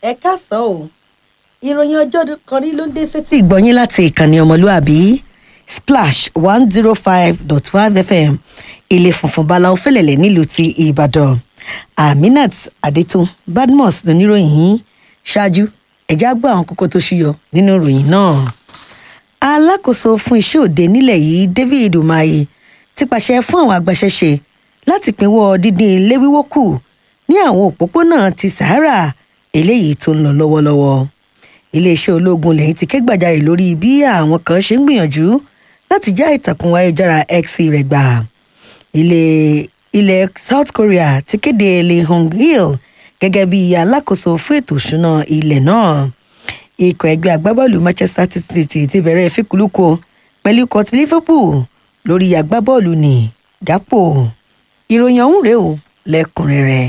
ẹ káàsán o ìròyìn ọjọ́ kan rí ló ń dé sétí ìgbọ̀nyín láti ìkànnì ọmọlúàbí splash one zero five dot five fm ilé funfun báláwo fẹlẹ̀lẹ̀ nílùú ti ìbàdàn aminat adetun badmus lóníròyìn yìí ṣáájú ẹ̀já gbọ́ àwọn kókó tó ṣúyọ nínú ìròyìn náà alákòóso fún iṣẹ́ òde nílẹ̀ yìí david umahi ti pàṣẹ fún àwọn agbaṣẹ́ṣe láti pínwọ́ dídín ilé wíwó kù ní àwọn òpópónà ti sahara eléyìí tó ń lọ lọ́wọ́lọ́wọ́ iléeṣẹ́ ológun lẹ́yìn ti ké gbàjarè lórí bí àwọn kan ṣe ń gbìyànjú láti já ìtàkùn ayélujára x rẹ̀ gbà ilé ilẹ̀ south korea ti kéde lee hong il gẹ́gẹ́ bí alákòóso fún ètò ìṣúná ilẹ̀ náà ikọ̀ ẹgbẹ́ agbábọ́ọ̀lù manchester city ti bẹ̀rẹ̀ ìfikùlùkọ pẹ̀lú ikọ̀ ti liverpool lórí agbábọ́ọ̀lù ní jápò ìròyìn ọ̀hún rèé o lẹ́kùnrẹ́rẹ́.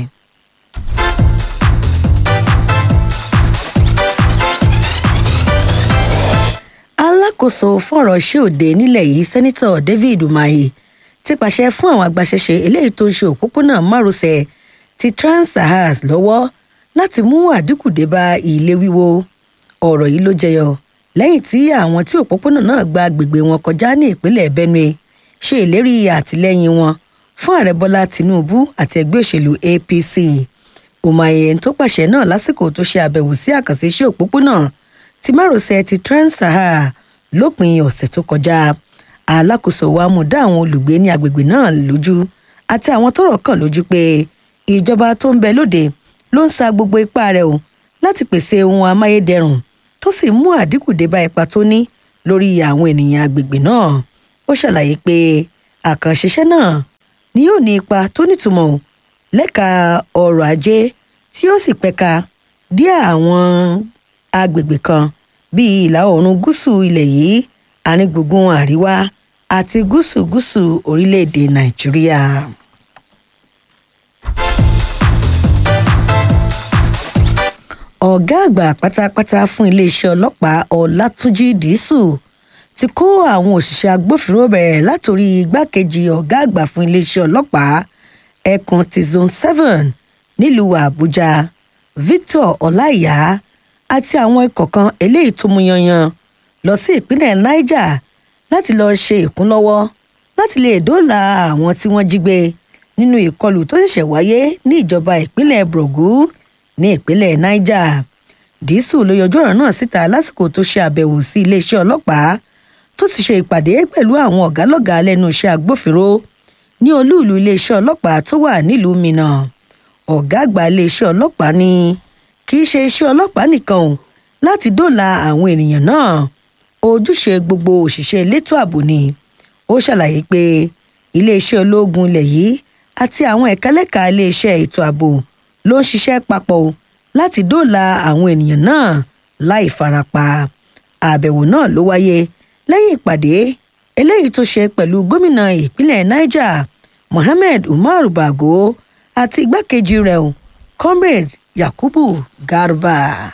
alákòóso fọ̀rọ̀ iṣẹ́ òde nílẹ̀ yìí sẹ́nitọ̀ david umahi ti pàṣẹ fún àwọn agbaṣẹ́ṣe eléyìí tó ń ṣe òpópónà márosẹ̀ ti trans-saharas lọ́wọ́ láti mú àdínkù dé bá ilé wíwó ọ̀rọ̀ yìí ló jẹyọ lẹ́yìn tí àwọn tí òpópónà náà gba agbègbè wọn kọjá ní ìpínlẹ̀ benue ṣe ìlérí àtìlẹ́yìn wọn fún ààrẹ bọ́lá tinubu àti ẹgbẹ́ òṣèlú apc umahi tó pàṣẹ náà lásìkò tó ṣe àbẹ̀wò sí àkànṣe iṣẹ́ òpópónà ti márosẹ̀ ti trans-sahara lópin ọ̀sẹ̀ tó kọjá alákòóso wa mú dá àwọn olùgbé ní agbègbè náà lójú àti àwọn tọ́rọ̀ kàn lójú pé ìjọba tó ń bẹ lóde ló ń sa gbogbo ipá rẹ̀ o láti pèsè ohun amáyédẹrùn tó sì mú àdínkù dé bá ipa tó ní lórí àwọn ènìyàn agbègbè náà ó ṣàlàyé pé àkànṣiṣẹ́ náà ni yóò ní ipa tó nítumọ̀ lẹ́ka ọrọ̀ ajé tí ó sì pẹ̀ka dí àwọn agbègbè kan bíi ìlà oòrùn gúúsù ilẹ̀ yìí àárín gbùngbùn àríwá àti gúúsù gúúsù orílẹ̀-èdè nàìjíríà. ọ̀gá àgbà pátápátá fún iléeṣẹ́ ọlọ́pàá ọlátúnjì dísù ti kó àwọn òṣìṣẹ́ agbófinró bẹ̀rẹ̀ látòrí igbákejì ọ̀gá àgbà fún iléeṣẹ́ ọlọ́pàá ẹkùn ti zone seven nílùú àbújá victor ọláìyá àti àwọn ikọ̀ kan eléyìí tó mú yanyan lọ sí ìpínlẹ̀ niger láti lọ́ọ́ ṣe ìkúnlọ́wọ́ láti lè dóòlà àwọn tí wọ́n jí gbé nínú ìkọlù tó ṣẹ̀ṣẹ̀ wáyé ní ìjọba ìpínlẹ̀ brogu ní ìpínlẹ̀ niger dísù ló yọjú ọ̀rọ̀ náà síta lásìkò tó ṣe àbẹ̀wò sí iléeṣẹ́ ọlọ́pàá tó sì ṣe ìpàdé pẹ̀lú àwọn ọ̀gálọ́gàá lẹ́nu iṣẹ́ agbófinró ní olúùlú iléeṣẹ́ ọlọ́pàá tó wà nílùú minna ọ̀gá àgbà iléeṣẹ́ ọlọ́pàá ní kì í ṣe iṣẹ́ ọlọ́pàá nìkan o láti dóòlà àwọn ènìyàn náà ojúṣe gbogbo òṣìṣẹ́ elétò ààbò ni ó ṣàlàyé pé iléeṣẹ́ ológun ilẹ̀ yìí àti àwọn ẹ̀kálẹ́ka iléeṣẹ́ ètò ààbò ló ń ṣiṣẹ́ papọ̀ láti dóòlà àwọn ènìyàn náà láì farapa àbẹ̀wò náà ló wáyé lẹ́yìn ìpàdé eléyìí tó ṣe pẹ̀lú gómìnà ìpínlẹ̀ niger mohammed umar bago àti igbákejì rẹ̀ comrade yakubu garba.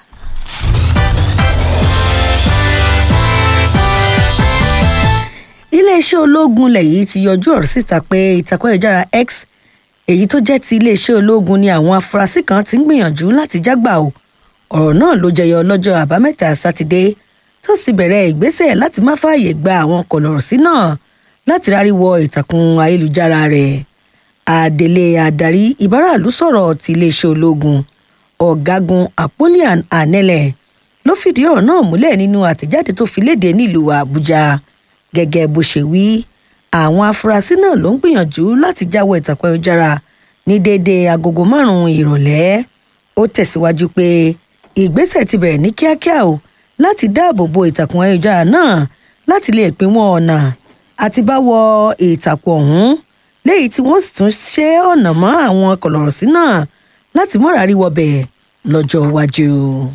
iléeṣẹ́ ológun ilẹ̀ yìí ti yọjú ọ̀rọ̀ síta pé ìtàkùn ayélujára x èyí tó jẹ́ ti iléeṣẹ́ ológun ni àwọn afurasí kan ti ń gbìyànjú láti jágbà o ọ̀rọ̀ náà ló jẹyọ lọ́jọ́ àbámẹ́ta sátidé tó sì bẹ̀rẹ̀ ìgbésẹ̀ láti má fààyè gba àwọn kọ̀lọ̀rọ̀sí náà láti rárí wọ ìtàkùn ayélujára rẹ̀ adelé adarí ìbáraàlú sọ̀rọ̀ ti iléeṣẹ́ ológun ọ̀gágun apolian anele ló fìdí ọ̀rọ̀ náà múlẹ̀ nínú àtẹ̀jáde tó fi léde nílùú àbújá gẹ́gẹ́ bó ṣe wí àwọn afurasí náà ló ń gbìyànjú láti jáwọ́ ìtàkùn ayélujára ní déédéé agogo márùn-ún ìrọ̀lẹ́ ó tẹ̀síwájú pé ìgbésẹ̀ ti bẹ̀rẹ̀ ní kíákíá o láti dáàbò bo ìtàkùn ayélujára náà láti lè pínwọ́ ọ̀nà àti bá wọ ìtàkùn ọ̀hún léyìí tí wọ́n sì tún ṣe ọ̀nà mọ́ àwọn kọ̀lọ̀rọ̀sí náà láti mọ́ra rí wọbẹ̀ lọ́jọ́ iwájú.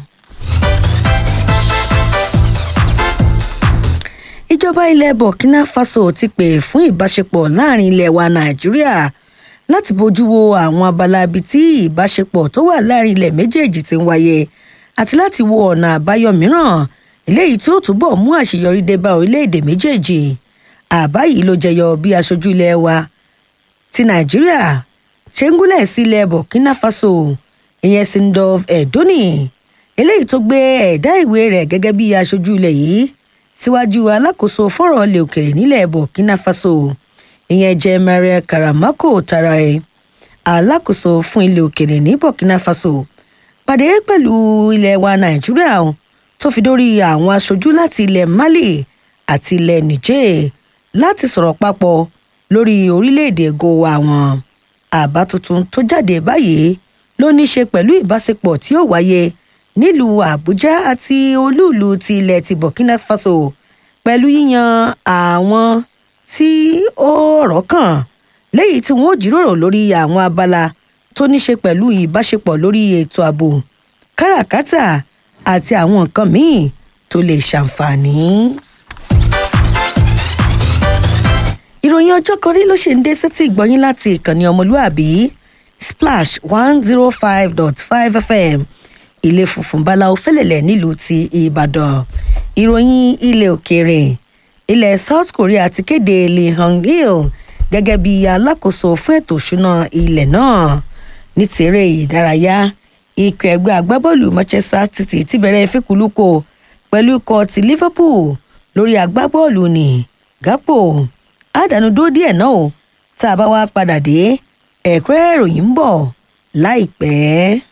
ìjọba ilẹ̀ burkina faso ti pè fún ìbáṣepọ̀ láàrin ilẹ̀ wa nàìjíríà láti bójú wo àwọn abala ibi tí ìbáṣepọ̀ tó wà láàrin ilẹ̀ méjèèjì ti ń wáyé àti láti wo ọ̀nà àbáyọ mìíràn eléyìí tí ó túbọ̀ mú àṣeyọrí dé bá orílẹ̀-èdè méjèèjì àbá yìí ló jẹyọ bí aṣojú ilẹ̀ wa ti nàìjíríà ṣe ń gúnlẹ̀ sí ilẹ̀ burkina faso ìyẹn sindov edoni eléyìí tó gbé ẹ̀dá ìwé rẹ̀ gẹ́gẹ́ bí aṣojú ilẹ̀ yìí síwájú alákòóso fọ́rọ̀ ilẹ̀ òkèrè nílẹ̀ burkina faso ìyẹn jẹ́ maria karamako tarae alákòóso fún ilẹ̀ òkèrè ní burkina faso pàdé pẹ̀lú ilẹ̀ wa nàìjíríà tó fi dórí àwọn aṣojú láti ilẹ̀ mali àti ilẹ̀ niger láti sọ̀rọ̀ papọ̀ lórí orílẹ̀-èdè gowa wọn àbá tuntun tó jáde báyìí ló ní í ṣe pẹ̀lú ìbáṣepọ̀ tí ó wáyé nílùú àbújá àti olúùlú ti ilẹ̀ ti burkina faso pẹ̀lú yíyan àwọn tí ó rọ̀ kàn léyìí tí wọ́n ó jíròrò lórí àwọn abala tó ní ṣe pẹ̀lú ìbáṣepọ̀ lórí ètò ààbò káràkátà àti àwọn nǹkan míì tó lè ṣàǹfààní. ìròyìn ọjọ́ kan rí ló ṣe ń dé sétí ìgbọ́yín láti ìkànnì ọmọlúàbí splash one zero five dot five fm ilé funfun báláwo fẹ́lẹ̀lẹ̀ nílùú ti ìbàdàn ìròyìn ilẹ̀ òkèèrè ilẹ̀ south korea ti kéde lee hong-il gẹ́gẹ́ bí alákòóso fún ètò ìṣúná ilẹ̀ náà ní tèrè ìdárayá ikọ̀ ẹgbẹ́ agbábọ́ọ̀lù manchester city ti bẹ̀rẹ̀ ìfikùnlukò pẹ̀lú ikọ̀ ti liverpool lórí agbábọ́ọ̀lù ní gápò àdánù dúró díẹ̀ náà o tá a bá wá padà dé ẹ̀kúnrẹ́rẹ́ ìròyìn ń bọ̀ láìpẹ́.